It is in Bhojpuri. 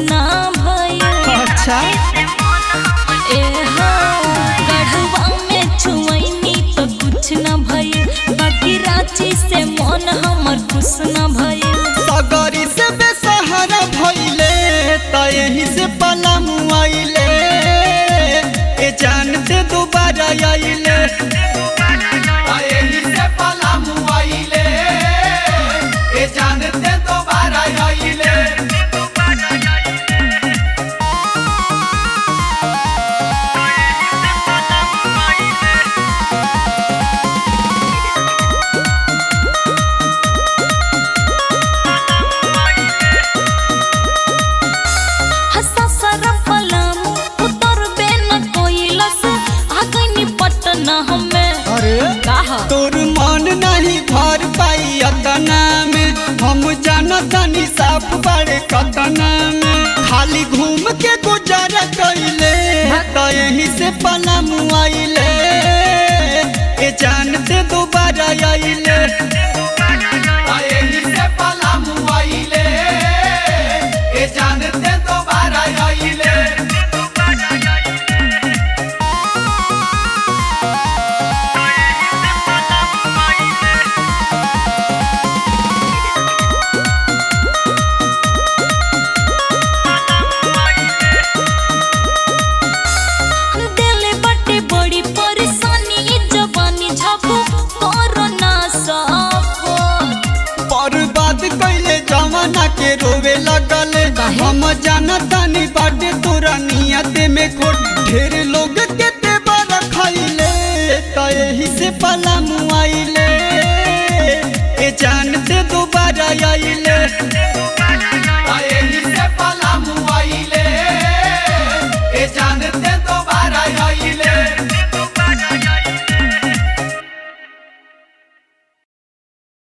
ना भइल अच्छा ए हो गढ़वा में छुअनी तो कुछ न भइल बाकी रांची से मन हमर खुश न भइल सगरी से बेसहारा भइले त यही से पला मुआइले ए जानते दोबारा आइले त यही से पला मुआइले ए जानते दोबारा आइले हंसा सरा पलम उतर बे न कोइलस आ गइनी पटना हमें अरे कहा तोर मन नहीं भर पाई अतना में हम जानतनी साफ बड़े कतना में खाली घूम के गुजारा कैले त यही से पला मुआइले ए जानते दोबारा आइले त यही से पला मुआइले ए जानते दोबारा आइले दिल बटे बड़ी परेशानी ई जवानी झापू कोरोना साफो बर्बाद कैले जमाना के रोवे लगल काहे? हम जानतानी बाटे तोरा नियत में खोट ढेर लोग के ते